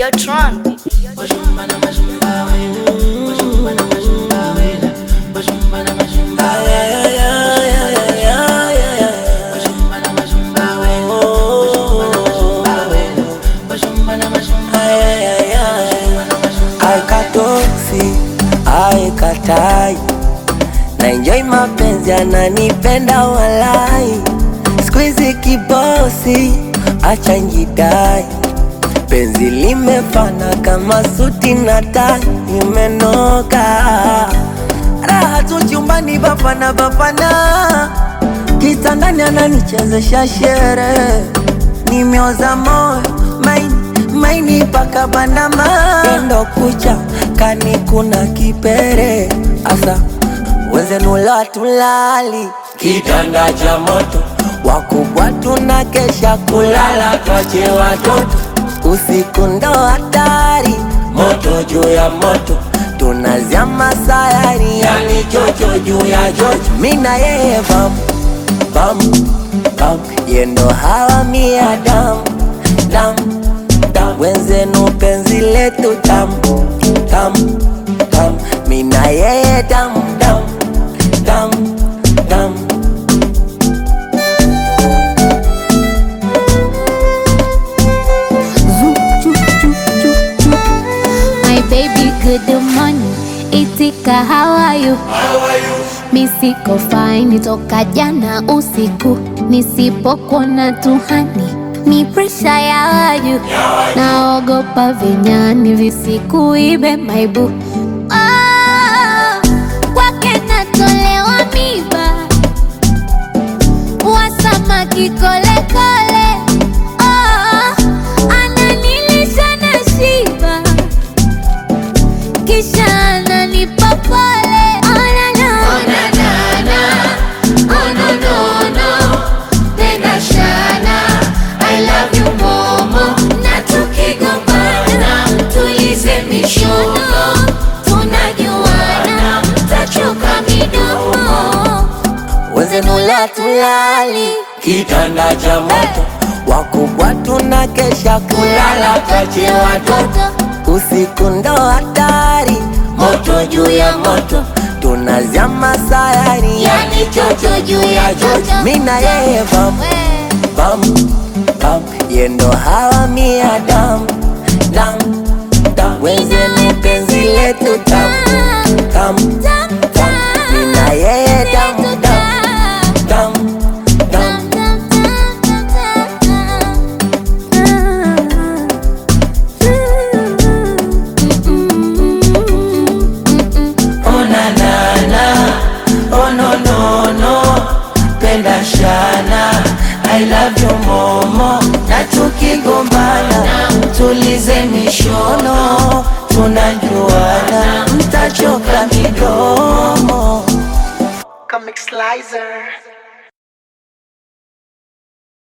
Videotron. aikatoksi aikatai na enjoy mapenzi ananipenda walai skuizi kibosi acha njidai penzi limefana kama suti na tai imenoka raha tu chumbani bapana bapana kitandani ananichezesha shere nimeoza moyo maini maini paka bandama endo kucha kani kuna kipere asa wenzenula tulali kitanda cha moto wakubwa tuna kesha kulala twache watoto usiku ndo hatari moto juu ya moto tunazama sayari yani chocho juu ya chocho mina yeye bamu bam bam yendo hawa mia dam dam dam wenzenu penzi letu tam tam tam mina yeye dam dam dam dam My baby, good morning. Itika, how are you? Mi siko fine toka jana usiku, nisipokuona tuhani ni presha ya waju, naogopa vinyani visikuibe maibu Ah, kwake natolewa miba wasamaki kolekole Ah, ananilisha na shiba kisha ananipa pole Oh, na, na. Na tukigombana, tulize mishono, tunajuana, tachoka midomo wenzenula tulali kitanda cha moto wakubwa tuna kesha kulala twache watoto usiku ndo hatari moto juu ya moto tunazama sayari yani chocho juu ya chocho mina yeye bam bam bam yendo hawa mia dam dam dam wenzeni penzi letu tam tam tam mina yeye dam dam dam dam Oh na na na, oh no no no, penda shana, I love you momo, na tukigombana tulize mishono, tunajuana, mtachoka midomo. Comic Slicer.